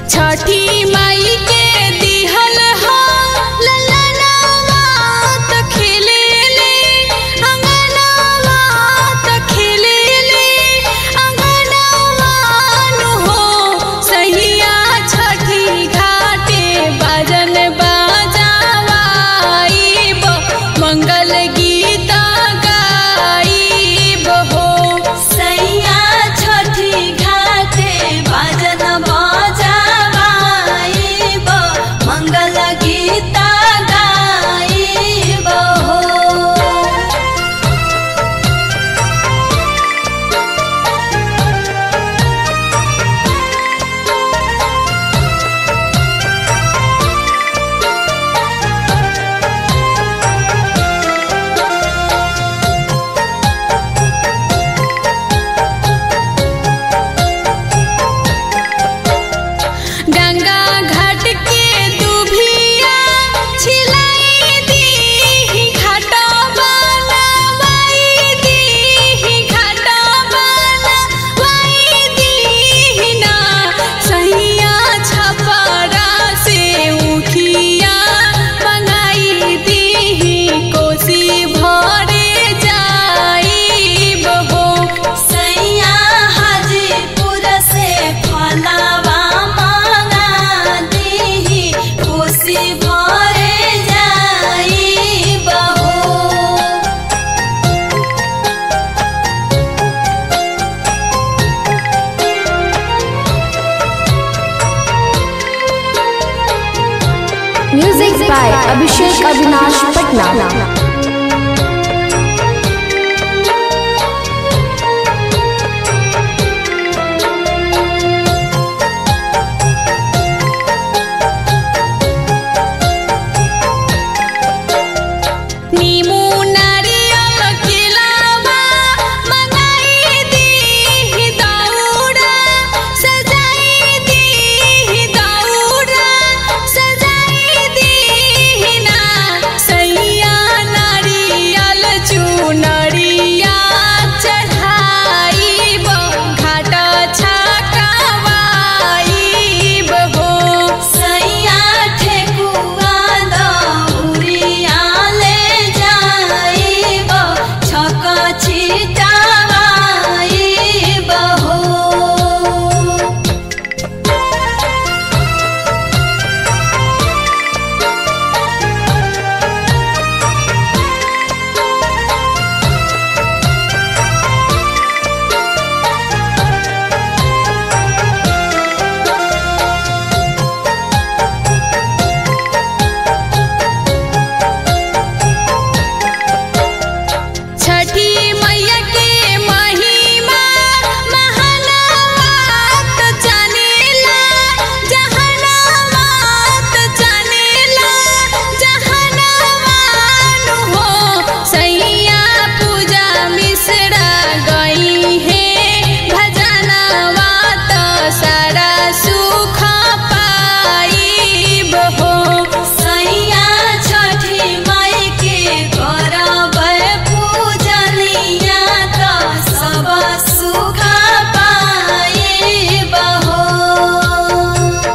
छठी माई के दिहल हो ललनवा त खेलेले अंगनवा त खेलेले अंगनवा नु हो सहिया छठी घाटे बाजन बाजावाइब मंगल गीत गाइब हो सैया छठी घाटे बाजन बजावाइब मंगल गीत गाइब हो गंगा घाट के दुभिया छिलाई दी घाटा बनवाई दी घाटा बनवाई दी ना सहिया छपरा से उठिया मंगाई दी कोसी भरे जाइब हो सैया हाजीपुर से फलावा मांगा दीही कोसी भरे जाइब हो Music by Abhishek Avinash Patna.